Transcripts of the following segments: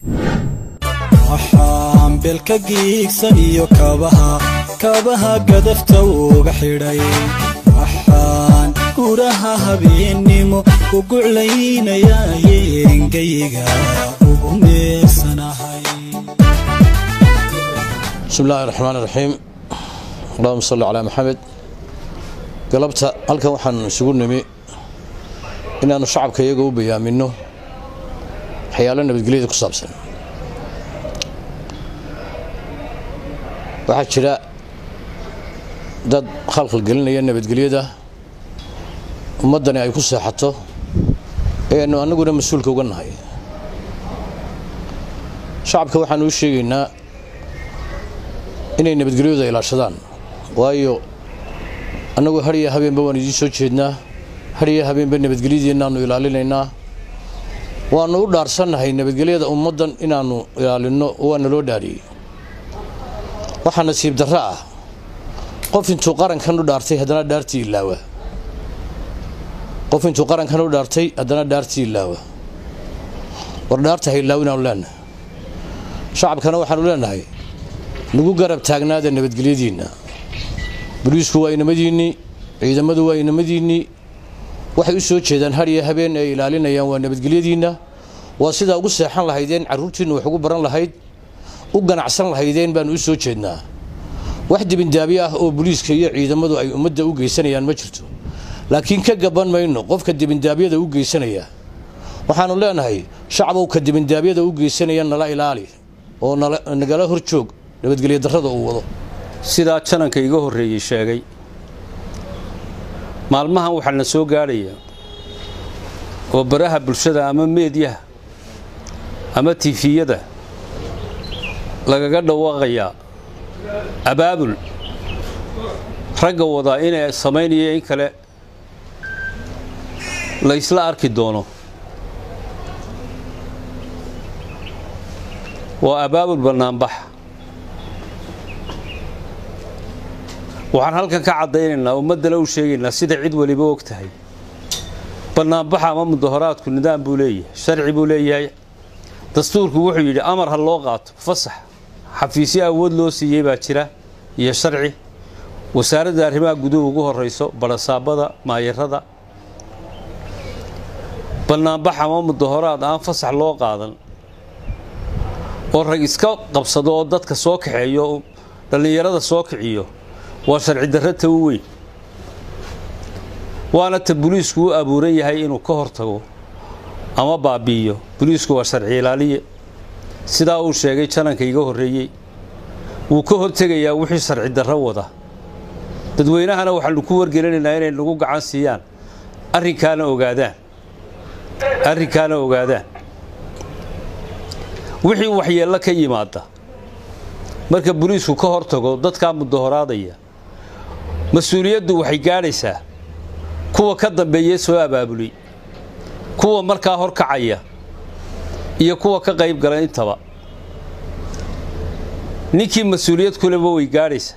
waxaan belka giigsan iyo kabaha kabaha gadafta uga xidhay waxaan guraha habeennimo u guclaynayaa yeengayga ugu meersanahay bismi illaahi raxmaan iraxiim allahuma salli calaa maxamed galabta halkan waxaan isugu nimi inaannu shacabka iyaga u bayaaminno waxyaalo nabadgelyada ku saabsan waxaa jira dad khalkhal gelinaya nabadgelyada ummaddani ay ku seexato ee aynu annaguna mas-uulka uga nahay shacabka waxaanu u sheegaynaa inay nabadgelyadu ilaashadaan waayo annagu hadhiya habeenba waan idiin soo jeednaa hadhiya habeenba nabadgelyadiinnaannu ilaalinaynaa waannu u dhaarsannahay nabadgelyada ummaddan inaannu ilaalinno waana loo dhaariyey waxaa nasiib darro ah qof intuu qarankan u dhaartay haddana dhaartii ilaawa qof intuu qarankan u dhaartay haddana dhaartii ilaawa war dhaarta ha ilaaw inaanu leenahay shacabkana waxaanu leenahay nagu garab taagnaada nabadgelyadiinna boliisku waa inamadiinnii ciidamadu waa inamadiinnii waxay u soo jeedaan hadhiya habeen ay ilaalinayaan waa nabadgelyadiinna waa sidaa ugu seexan lahaydeen carruurtiinna wax ugu baran lahayd u ganacsan lahaydeen baanu u soo jeednaa wax dibindaabyo ah oo boliiska iyo ciidamadu ay ummadda u geysanayaan ma jirto laakiin ka gaban mayno qofka dibindaabyada u geysanaya waxaannu leenahay shacbow ka dibindaabyada u geysanaya nala ilaali oo nagala hor joog nabadgelyo darrada uu wado sidaa jananka iga horreeyey sheegay maalmahan waxaa na soo gaadhaya oo baraha bulshada ama meedyaha ama tifiyada lagaga dhawaaqayaa abaabul ragga wadaa inay samaynayo in kale la ysla arki doono waa abaabul bannaanbax waxaan halkan ka caddaynaynaa ummaddana u sheegaynaa sida cid weliba og tahay bannaanbaxa ama mudahoraadku nidaam buu leeyahay sharci buu leeyahay dastuurku wuxuu yidhi amar ha loo qaato fasax xafiisyo awood loo siiyey baa jira iyo sharci wasaaradda arrimaha guduhu ugu horrayso barasaabada maayarada bannaanbax ama mudahoraad aan fasax loo qaadan oo rag iska qabsado oo dadka soo kaxeeyo dhallinyarada soo kiciyo waa sharci darra ta u weyn waana ta boliisku u abuuran yahay inuu ka hortago ama baabi'iyo boliisku waa sharci ilaaliye sidaa uu sheegay jananka iga horreeyey wuu ka hortegayaa wixii sharci darro wada dadweynahana waxaanu ku wargelinaynaa inay nagu gacan siiyaan arrinkaana ogaadaan arrinkaana ogaadaan wixii waxyeello ka yimaada marka boliisku ka hortago dadkaa mudahoraadaya mas-uuliyaddu waxay gaadhaysaa kuwa ka dambeeye soo abaabulay kuwa markaa horkacaya iyo kuwa ka qayb gala intaba ninkii mas-uuliyad kuleba way gaadhaysaa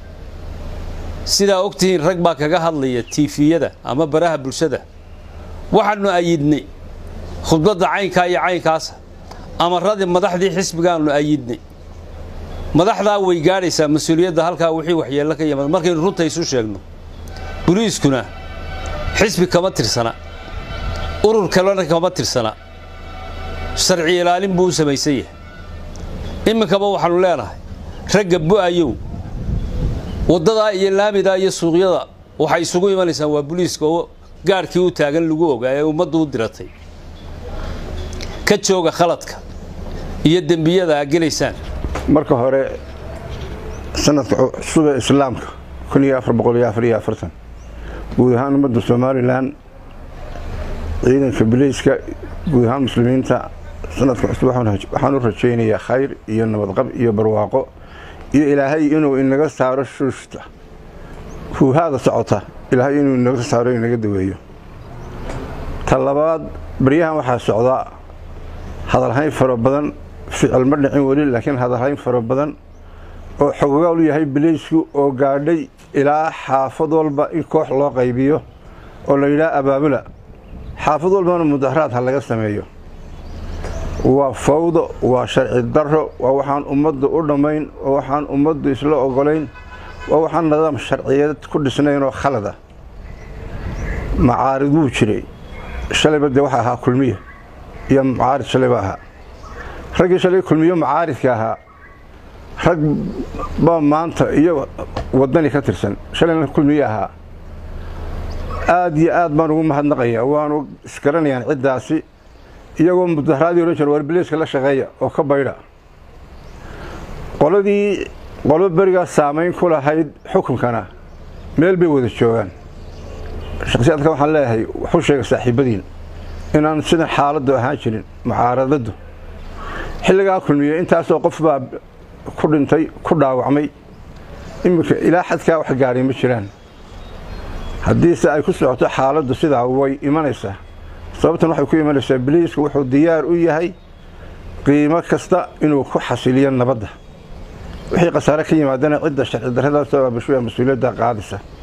sidaa ogtihiin rag baa kaga hadlaya tiifiyada ama baraha bulshada waxaannu ayidnay khudbadda caynkaa iyo caynkaasa amaradii madaxdii xisbigaannu ayidnay madaxdaa way gaadhaysaa mas-uuliyadda halkaa wixii waxyeello ka yimaada markaynu runta isu sheegno boliiskuna xisbi kama tirsana urur kalena kama tirsana sharci ilaalin buu u samaysan yahay iminkaba waxaannu leenahay ragga bu'ayow waddadaa iyo laamidaa iyo suuqyada waxay isugu imanaysaan waa boliiska oo gaadhkii u taagan lagu ogaa ee ummaddu u diratay ka jooga khaladka iyo dembiyada aa gelaysaan marka hore sanadka cusube islaamka kun iyo afar boqol iyo afar iyo afartan guud ahaan ummadda somalilan ciidanka biliiska guud ahaan muslimiinta sanadka cusub waxaan u rajaynayaa khayr iyo nabadqab iyo barwaaqo iyo ilaahay inuu inaga saaro shuushta huuhaada socota ilaahay inuu inaga saaro inaga daweeyo ta labaad baryahan waxaa socdaa hadalhayn fara badan ficil ma dhicin weli laakiin hadalhayn fara badan oo xogogaal u yahay biliisku oo gaadhay ilaa xaafad walba in koox loo qaybiyo oo la yidhaha abaabula xaafad walbana mudaharaad ha laga sameeyo waa fawdo waa sharci darro waa waxaan ummaddu u dhammayn waa waxaan ummaddu isla ogolayn waa waxaan nidaam sharciyeed ku dhisnayn oo khalada macaarid wuu jiray shalayba dee waxa ahaa kulmiye iyo macaarid shalayba ahaa raggii shalay kulmiyo macaaridka ahaa rag baa maanta iyo wadani ka tirsan shalayna kulmiye ahaa aad iyo aad baan ugu mahadnaqayaa waanu isgaranayaan ciddaasi iyagoo mudaharaadii odhan jira warbileyska la shaqeeya oo ka baydha qoladii qolo berigaas saamayn ku lahayd xukunkana meel bay wada joogaan shakhsiyaadka waxaan leeyahay waxu sheega saaxiibadiin inaan sidan xaaladdu ahaan jirin mucaaradaddu xilligaa kulmiye intaasoo qof baa ku dhintay ku dhaawacmay iminka ilaa xadkaa wax gaadhay ma jiraan haddiise ay ku socoto xaaladdu sidaa way imanaysaa sababtan waxay ku imanaysaa biliisku wuxuu diyaar u yahay qiimo kasta inuu ku xasiliyo nabadda wixii khasaare ka yimaadana cidda sharci darradaas oo abashuya mas-uuliyadda qaadisa